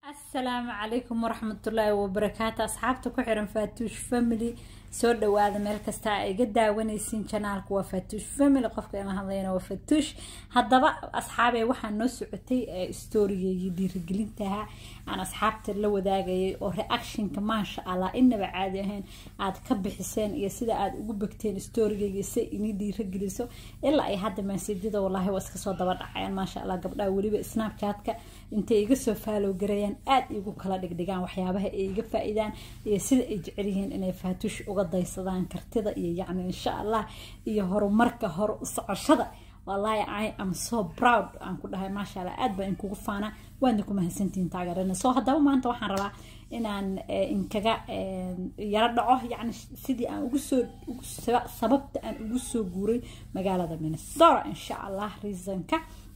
asalaamu calaykum waraxmatullaahi wabarakaatu asxaabta ku xiran faatuush family soo dhawaada meel kasta a iga daawanaysiin janaalku waa faatuush family qofka ila hadlayna waa faatuush haddaba asxaabee waxaa noo socotay stoorigeygii dhiirigelintaha aan asxaabta la wadaagayay oo reactionka maasha allah inaba caadi ahayn aad ka bixiseen iyo sida aad ugu begteen stoorigeyga si inii dhiirigeliso ilaa ay hadda maasidyada wallaahi waa iska soo daba dhacayaan maasha allah gabdhaha weliba snapchatka intay iga soo faalow garayaan aada igu kala dhigdhigaan waxyaabaha ay iga faa-idaan iyo sida ay jecel yihiin inay faatuush uga daysadaan kartida iyo yacni insha allah iyo horumarka hore u socoshada wallaahi i am so proud aan ku dhahay maasha allah aad baa inkugu faanaa waadna ku mahadsantihiin taageerana soo haddaba maanta waxaan rabaa inaan inkaga yaro dhaco yacni sidii aan ugu soo sababta aan ugu soo guuray magaalada minnesota insha allah reasonka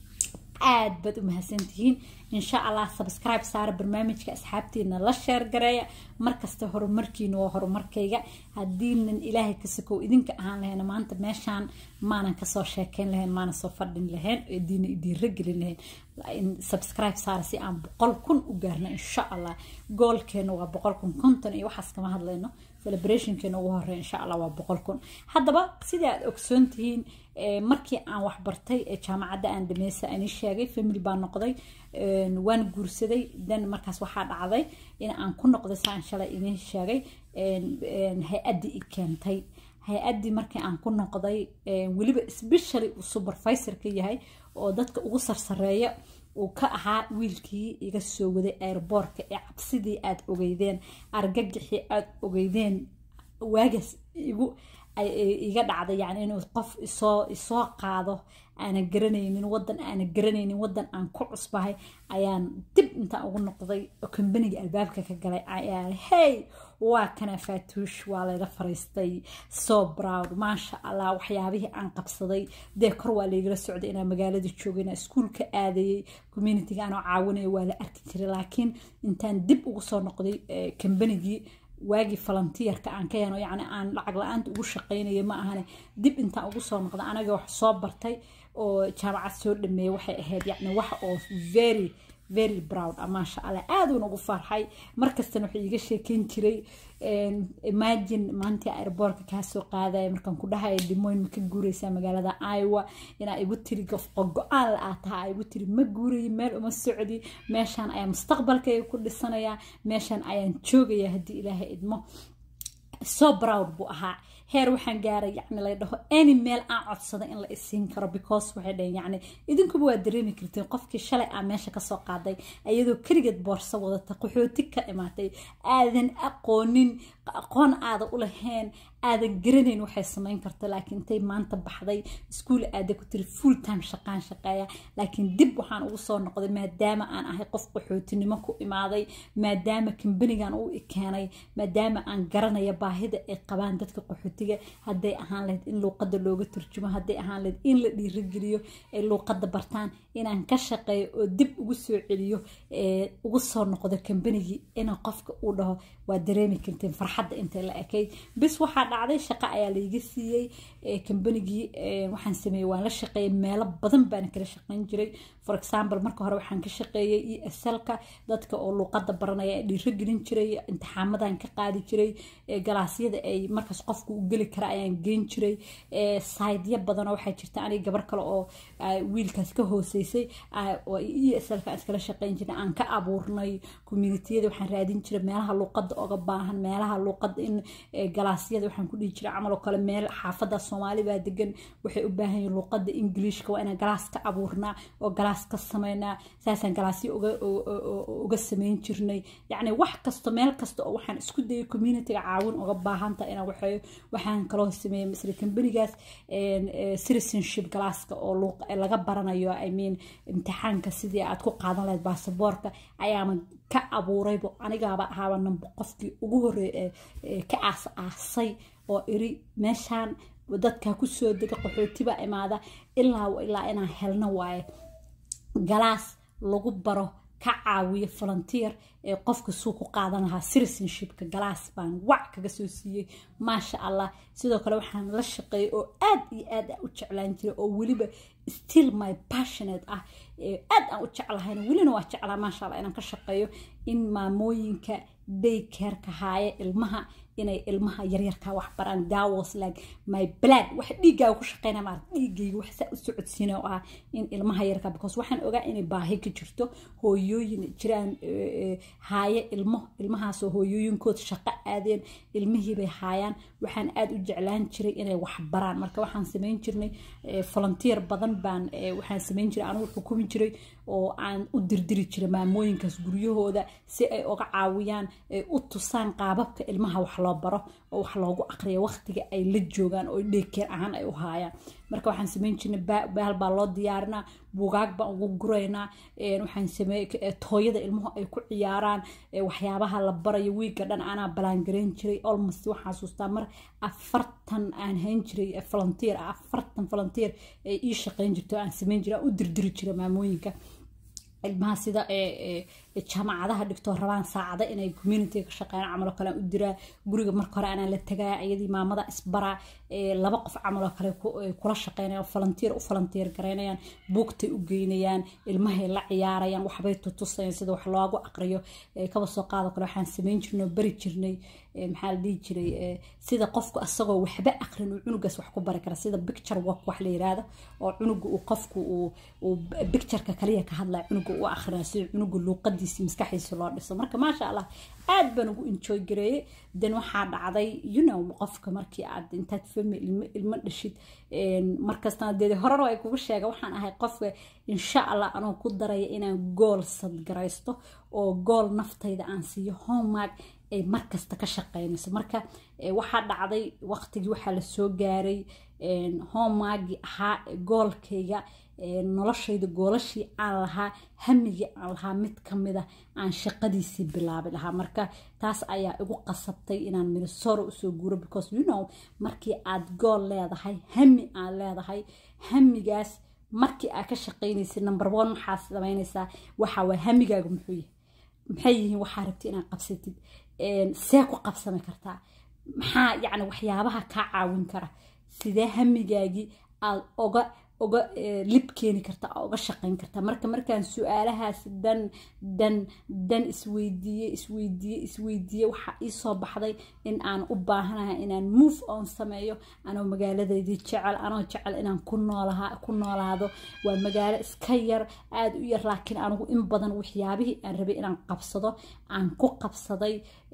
aad baad u mahadsantihiin insha allah subscribe saara barnaamijka asxaabtiina la sheer gareeya markasta horumarkiina waa horumarkayga haddiinan ilaahay ka sakow idinka ahaan lahayn maanta meeshaan maanan kasoo sheekeyn lahayn maanan soo fadhin lahayn diina idiinra gelin lahayn subscribe saara si aan boqol kun u gaarno insha allah goolkeena waa boqol kun konton iyo waxaas kama hadlayno celebrationkeena ugu horeya insha allah waa boqol kun haddaba sidai aad ogsoon tihiin markii aan waxbartay jaamacadda aan dhameysa ani sheegay family baa noqday waan guursaday dan markaas waxaa dhacday in aan ku noqday saan shalay idin sheegay hay-addii i keentay hay-addii markii aan ku noqday weliba specially uu supervisor ka yahay oo dadka ugu sarsareeya uu ka ahaa wiilkii iga soo waday airboortka ee cabsidii aada ogeydeen argagixii aada ogeydeen waagaas igu iga dhacday yani inuu qof isoo isoo qaado aanan garanaynin wadan aanan garanaynin wadan aan ku cusbahay ayaan dib intaan ugu noqday oo kambaniga albaabka ka galay ayaa hey waa kana faatuush waa layla fariistay so proud maasha allah waxyaabihii aan qabsaday dee kor waa laygala socday inaan magaalada joogay inaan iskuulka aadayay communitiga aanoo caawinaya waa la arki jiray laakiin intaan dib ugu soo noqday kambanigii waagii volunteerka aan ka yano yacni aan lacag la-aanta ugu shaqaynaya ma ahane dib intaan ugu soo noqda anaga wax soo bartay oo jaamacad soo dhameeyay waxay ahayd yacni wax oo very very proud ah maasha allah aaduun ugu farxay markastana wuxuu iiga sheekeyn jiray imagine maantii airboortka kaa soo qaadaya markaan ku dhahaya dimoyn ma ka guureysaa magaalada iowa inaa igu tiri go-aan la aa tahaa igu tiri ma guurayi meel uma socdi meeshaan ayaa mustaqbalkayga ku dhisanayaa meeshaan ayaan joogaya haddii ilaahay idmo so proud buu ahaa heer waxaan gaaray yani la dhaho any meel aan codsada in la isiin karo because waxay dhaheen yani idinkuba waa dareemi kartiin qofkii shalay aa meesha kasoo qaaday iyadoo keligeed boorso wadata qaxooti ka imaatay aadan aqoonin aqoon aada u lahayn aadan garanayn waxay samayn karta laakiin intay maanta baxday iskuul aada ku tiri full time shaqaan shaqeeya laakiin dib waxaan ugu soo noqday maadaama aan ahay qof qaxootinimo ku imaaday maadaama kambanigan uu ikeenay maadaama aan garanaya baahida ay qabaan dadka qaxootiga hadday ahaan lahayd in luuqada looga turjumo hadday ahaan lahayd in la dhiirigeliyo ay luuqada bartaan inaan ka shaqeeyo oo dib ugu soo celiyo ugu soo noqdo kambanigii ina qofka uu dhaho waa dareemi kartiin farxadda intay la ekayd bis waxaa dhacday shaqo ayaa layga siiyey kambanigii waxaan sameeyey waan la shaqeeyey meelo badan baan kala shaqeyn jiray for example marka hore waxaan ka shaqeeyey e slka dadka oo luuqada baranaya dhiirogelin jiray imtixaamadan ka qaadi jiray galaasyada ay markaas qofku u geli kara ayaan geyn jiray saydyo badanoo waxaa jirta aniga gabar kale oo wiilkaas ka hooseysay oo e slka aan iskala shaqeyn jiray aan ka abuurnay communitiyada waxaan raadin jiray meelaha luuqada oga baahan meelaha luuqada in galaasyada waxaan ku dhihi jiray camal oo kale meel xaafada soomaali baa degan waxay u baahan yihin luuqada ingiliishka waa inaan galaas ka abuurnaa oo galaas ka sameynaa saasaan galaasyo uga sameyn jirnay yacni wax kasto meel kasta oo waxaan isku dayay communityga caawin uga baahanta inaan waxeeyo waxaan kaloo sameeyay misle kambanigaas citizenship galaaska oo laga baranayo i mean imtixaanka sidii aad ku qaadan lahayd baasaboorka ayaana ka abuuraybo anigaaba ahaaba namba qofkii ugu horeey ka aas aasay oo iri meeshaan dadka kusoo dega qaxootiba imaada ilaa ilaa inaan helno waaye galaas lagu baro ka caawiyo volunteer ee qofka suu ku qaadan lahaa citizenshipka galaas baan wac kaga soo siiyey maasha allah sidoo kale waxaan la shaqeeyay oo aad iyo aad u jeclaan jiray oo weliba still my passionate ah aad aan u jeclahayna welina waa jeclaa maasha allah inaan ka shaqeeyo in maamooyinka daycareka haaya ilmaha inay ilmaha yaryarkaa wax baraan dawas like my blood wax dhiiggaaga ku shaqeyna maarata dhiiggayga wax saa u socodsiina oo ah in ilmaha yarkaa because waxaan ogaa inay baahi ka jirto hooyooyin jiraan haaya ilmo ilmahaasoo hooyooyinkood shaqo aadeen ilmihiibay haayaan waxaan aad u jeclaan jiray inay wax baraan marka waxaan samayn jirnay volunteer badan baan waxaan samayn jiray anugu xukumi jiray oo aan u dirdiri jiray maamooyinkaas guryahooda si ay uga caawiyaan ay u tusaan qaababka ilmaha wax loo baro oo wax loogu aqriyo waqtiga ay la joogaan oo dheekeer ahaan ay u haayaan marka waxaan samayn jirnay bahal baa loo diyaarinaa buugaag baan ugu guraynaa waxaan sameey tooyada ilmuhu ay ku ciyaaraan waxyaabaha la barayo wiigga dhan anaa balaangarayn jiray almost waxaan xasuustaa mar afartan aan hayn jiray volunteer afartan volunteer ay ii shaqayn jirto aan samayn jiray aan u dirdiri jiray maamooyinka ilmaha sida jaamacadaha dhigtoo rabaan saacada inay community ka shaqeeyaan camaloo kale aan u diraa guriga marka hore anaa la tagaa iyadii maamada isbaraa laba qof camaloo kale kula shaqeynayaan volunteer u volunteer garaynayaan buugtay u geynayaan ilmahay la ciyaarayaan waxbay tutusayaan sida wax loogu aqriyo kaba soo qaado kale waxaan samayn jirnay oo bari jirnay maxaa la dhihi jiray sida qofku asagoo waxba aqrin uu cunugaas wax ku bari kara sida picture work wax la yiraahdo oo cunuga uu qofku uu pictureka kaliya ka hadlaya cunuga u akhrina sida cunuga luuqadiisi maskaxdiisa loo dhiso marka maasha allah aad baan ugu enjoy gareeyey dan waxaa dhacday you know qofka markii aad intaad fami ilmo dhashid markastana dee horena ay kugu sheega waxaan ahay qofka insha allah anoo ku daraya inaan gool sadgaraysto oo gool naftayda aan siiyo homework ay markasta ka shaqeynayso marka waxaa dhacday waqtigii waxaa la soo gaaray homeworkii ahaa goolkayga noloshayda goolashii aan lahaa hamigii aan lahaa mid kamida aan shaqadiisii bilaabi lahaa marka taas ayaa igu qasabtay inaan minnesota usoo guuro because you know markii aad gool leedahay hami aan leedahay hamigaas markii aad ka shaqeynaysid number one waxaa samaynaysaa waxa waa hamigaaga muxuu yahay maxay yihiin waxaa rabti inaad qabsatid see ku qabsami kartaa maxaa yacni waxyaabaha kaa caawin kara sidee hamigaagii aad oga oga lib keeni karta aa oga shaqayn kartaa marka markaan su-aalahaas dan dan dan isweydiiye isweydiiye isweydiiye waxaa iisoo baxday in aan u baahanahay inaan move on sameeyo anoo magaaladeydii jecel anoo jecel inaan ku noolaha ku noolaado waa magaalo iska yar aada u yar laakiin anigu in badan waxyaabihii aan rabay inaan qabsado aan ku qabsaday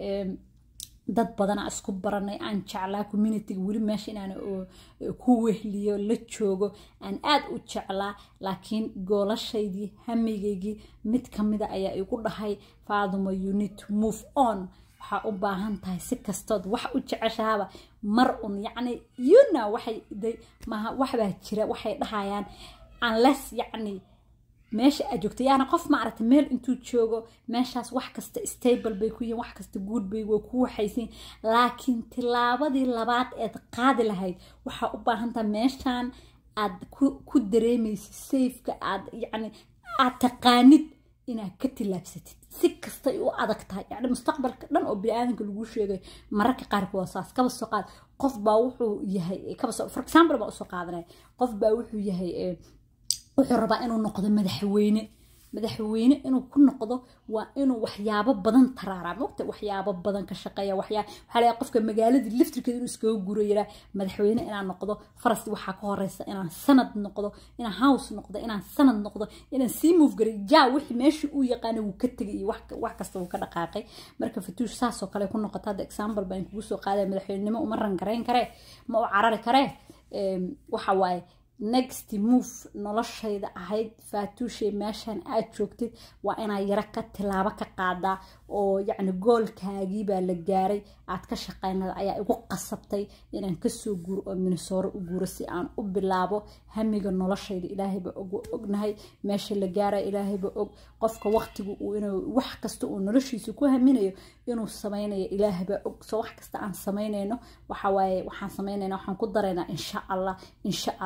dad badanaa isku baranay aan jeclaa communityga weli meesha inaan ku wehliyo la joogo aan aad u jeclaa laakiin goolashaydii hamigaygii mid kamida ayaa igu dhahay faaduma you need to move on waxaa u baahan tahay si kastood wax u jeceshahaaba mar un yacni yuna waxay maha waxbaa jira waxay dhahayaan unless yacni meesha aad joogta yaana qof ma aragta meel intuu joogo meeshaas wax kasta stable bay ku yihiin wax kasta guud bay way ku waxaysiin laakiin tilaabadii labaad eed qaadi lahayd waxaa u baahantaha meeshaan aad ku dareemaysid safeka aad yacni aad taqaanid inaad ka tilaabsatid si kastay u adag tahay yacni mustaqbalka dhan oo bini-aadanka lagu sheegay mararka qaarkood waa saas kaba soo qaad qof baa wuxuu yahay kaba soo for example baa usoo qaadanaya qof baa wuxuu yahay wuxuu rabaa inuu noqdo madaxweyne madaxweyne inuu ku noqdo waa inuu waxyaabo badan taraaraa mogta waxyaabo badan ka shaqeeya waxyaa waxaa laga qofka magaaladii liftirkeeda inuu iskaga guro yiraa madaxweyne inaan noqdo faras waxaa ka horeysa inaan sanad noqdo inaan house noqdo inaan sanad noqdo inaan sii move garay jaa wixii meeshii uu yaqaana wuu ka tegay iyo wax kasta wuu ka dhaqaaqay marka fatuush saasoo kale ku noqota hadda example baan kugu soo qaadaya madaxweynenimo uma rangarayn karee ma u carari karee waxa waaye next move noloshayda ahayd faatuushay meeshaan aad joogtid waa inaad yaro ka tilaabo ka qaadaa oo yacni goolkaagii baa la gaaray aad ka shaqeynada ayaa igu qasabtay inaan kasoo guuro oo minisooro u guuro si aan u bilaabo hamiga noloshayda ilaahayba og ognahay meesha la gaaraya ilaahayba og qofka waqtiga uu inuu wax kasta uu noloshiisa ku haminayo inuu sameynayo ilaahayba og so wax kasta aan samaynayno waxa waaye waxaan samaynayna waxaan ku daraynaa insha allah insha allah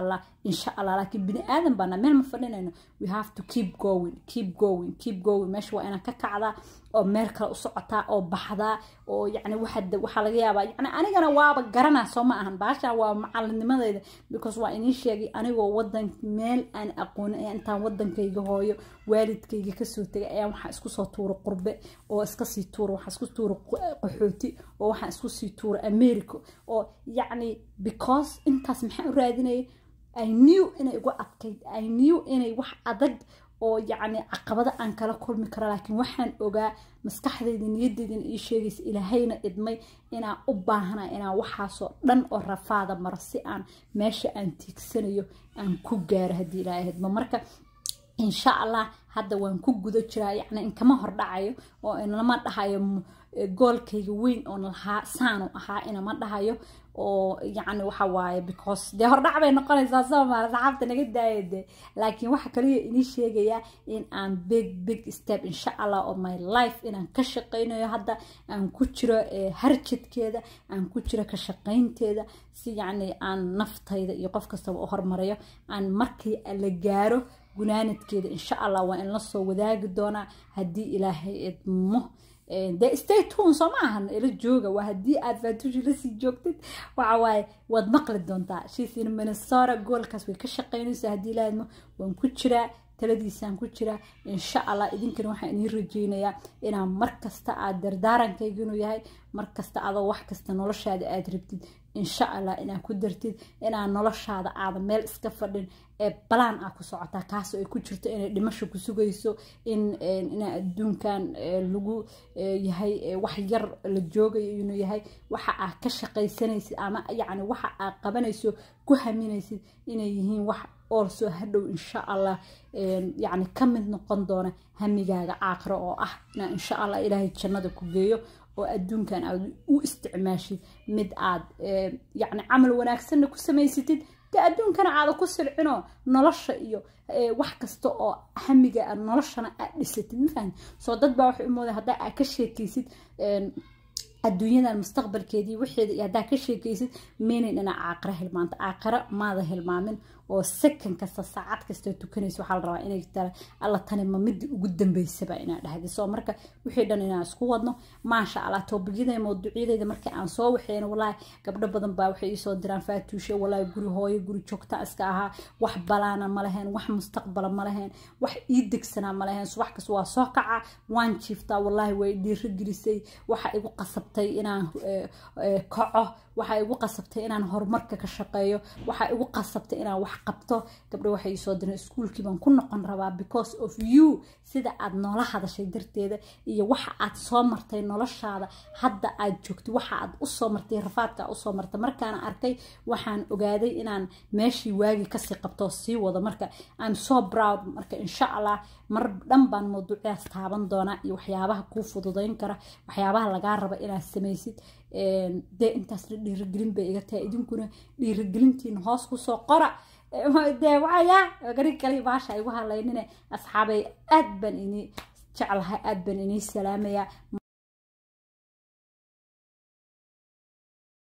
insha allah laakiin bini aadan baana meel ma fadhinayno we have to keep going keep going keep going meesha waa inaan ka kacdaa oo meel kale u socotaa oo baxdaa oo yacni waxa waxaa laga yaabaa yacni anigana waaba garanaa soo ma ahan baasha waa macalinimadeyda because waa inii sheegay anigoo wadan meel aan aqoonin ayaa intaan wadankayga hooyo waalidkayga kasoo tegay ayaan waxaa isku soo tuura qurbe oo iska sii tuura waxaa isku tuura qaxooti oo waxaan isku sii tuura america oo yacni because intaas maxaa u raadinayay i knew inay igu adkayd i knew inay wax adag oo yacni caqabado aan kala kulmi karo laakiin waxaan ogaa maskaxdayda niyaddeydana ii sheegaysa ilaahayna idmay inaan u baahana inaan waxaasoo dhan oo rafaada maro si aan meesha aan tiigsanayo aan ku gaaro haddii ilaahay idmo marka insha allah hadda waan ku guda jiraa yacni inkama hordhacayo oo inlama dhahayo goolkayga weyn oon lahaa saanu ahaa inama dhahayo oo yacni waxa waaye because dee hordhac bay noqonaysaa soomaali saxaabta naga daaya dee laakiin waxa kaliya inii sheegayaa in aan big big step insha allah of my life inaan ka shaqaynayo hadda aan ku jiro harjadkeeda aan ku jiro ka shaqaynteeda si yacni aan naftayda iyo qof kastaba u hormarayo aan markii la gaaro gunaanadkeeda insha allah waa in la soo wadaagi doonaa haddii ilaahay idmo dee stay tune soo ma ahan ila jooga waa haddii aad faatuushi lasii joogtid waxa waaye waad maqli doontaa shiisin minnesota goolkaas way ka shaqaynaysaa haddii ilaahidmo waan ku jiraa taladiisaan ku jiraa insha allah idinkana waxaan idiin rajeynayaa inaan markasta aad dardaarankayga inuu yahay markasta adoo wax kasta noloshaada aad rabtid insha allah inaad ku dartid inaan noloshaada aada meel iska fadhin ee balaan ah ku socotaa kaasoo ay ku jirto inay dhimasho ku sugayso in inaa adduunkan lagu yahay wax yar la joogayo inuu yahay waxa aad ka shaqaysanaysid ama yacni waxa aad qabanayso ku haminaysid inay yihiin wax oolsoo hadhow insha allah yacni ka mid noqon doona hamigaaga caaqiro oo ah inaa insha allah ilaahay jannada ku geeyo oo adduunkan aad u isticmaashid mid aad yacni camal wanaagsanna ku samaysatid dee adduunkana aada ku silcinoo nolosha iyo wax kasta oo hamiga aad noloshana aad dhisatid mafahmi soo dad baa waxay u mooday haddaa aad ka sheekaysid adduunyadan mustaqbalkeedii wixeeda iyo haddaa ka sheekaysid meynayn inaa caaqiro hilmaanta caaqiro maada hilmaamin oo second kasta saacad kasta tukanaysa waxaa la rabaa inay tara alla tani ma midii ugu dambeysaba inaa dhahdi soo marka wixii dhan inaan isku wadno maasha allah toobigyada mawduucyadeyda markii aan soo waxeena walaahi gabdho badan baa waxay iisoo diraan faatuushe walaahi guri hooyo guri joogta iska ahaa wax balaana ma lahayn wax mustaqbala ma lahayn wax ii degsanaa ma lahayn subax kasta waa soo kaca waan jiiftaa walaahi way dhiiro gelisay waxa igu qasabtay inaan kaco waxaa igu qasabtay inaan horumarka ka shaqeeyo waxaa igu qasabtay inaan wax qabto gabdho waxay isoo direen iskuulkii baan ku noqon rabaa because of you sida aad noola hadashay darteeda iyo waxa aad soo martay noloshaada hadda aad joogtay waxa aad usoo martay rafaadka aad usoo martay markaana arkay waxaan ogaaday inaan meeshii waagii kasii qabto sii wado marka I'm so proud marka insha allah mar dhan baan mawduucyaas taaban doonaa iyo waxyaabaha kuu fududayn kara waxyaabaha lagaa raba inaad samaysid dee intaasna dhiirigelin bay iga tahay idinkuna dhiirigelintiina hoos kusoo qora dee waxaya gari kale baasha igu halaynine asxaabay aad baan inii jeclahay aad baan inii salaamayaa